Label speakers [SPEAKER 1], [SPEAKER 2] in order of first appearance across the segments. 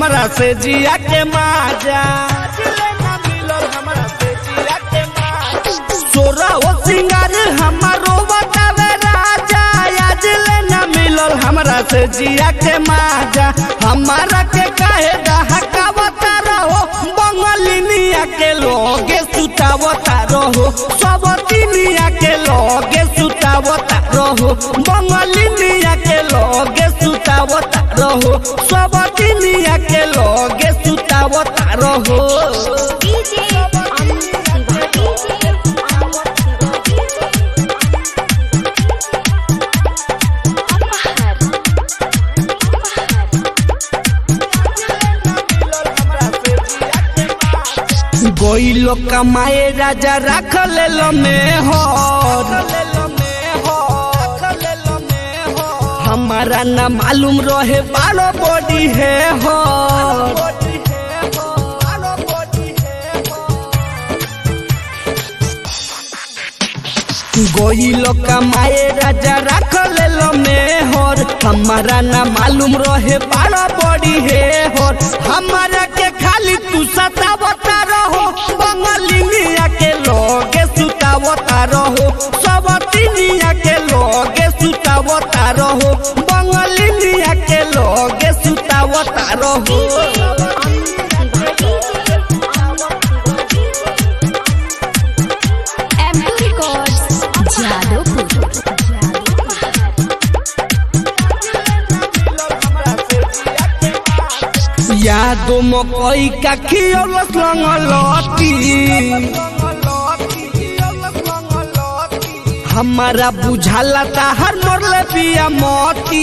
[SPEAKER 1] हमरा से जिया के माजा सोरा ओ सिंगार हमारो बतावे राजा आज ले ना मिलल हमरा से जिया के माजा हमारा के काहे दहकावता रहो बंगलिनिया के लोगे सुतावता रहो सब दिनिया के लोगे सुतावता रहो बंगलिनिया के लोगे सुतावता रहो सब दिनिया के लोगे सुतावता रहो
[SPEAKER 2] DJ Amit Shiva DJ Amit Shiva DJ अपहर
[SPEAKER 1] गोइलो कमाए राजा रख ले में हो हमारा न मालूम रहे बालो बॉडी है हो गोइलो कमाए राजा रख ले में होर हमारा न मालूम रहे बालो बॉडी है होर हमारा के खाली तू सतावता रहो बंगलिनिया के लोगे सुतावता रहो सब तिनिया के लोगे सुतावता रहो बंगलिनिया के लोगे सुतावता रहो
[SPEAKER 2] Amit Shiva DJ M two records Jadavpur
[SPEAKER 1] यादो मकई का खियलस लंगलती हमारा बुझाला ताहर मरले पिया मोती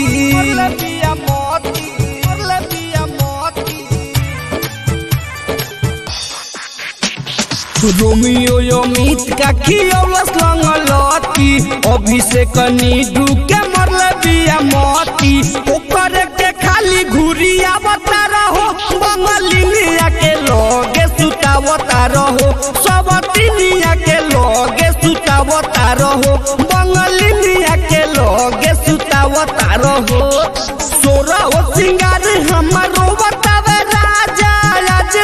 [SPEAKER 1] रोमियो अमित का खियलस लंगलती अभिषेक नीडू के मरले पिया मोती ओकर के खाली घुरिया बता रहो बंगलिनिया के लोगे सुतावता रहो सब तिनिया के लोगे सुतावता रहो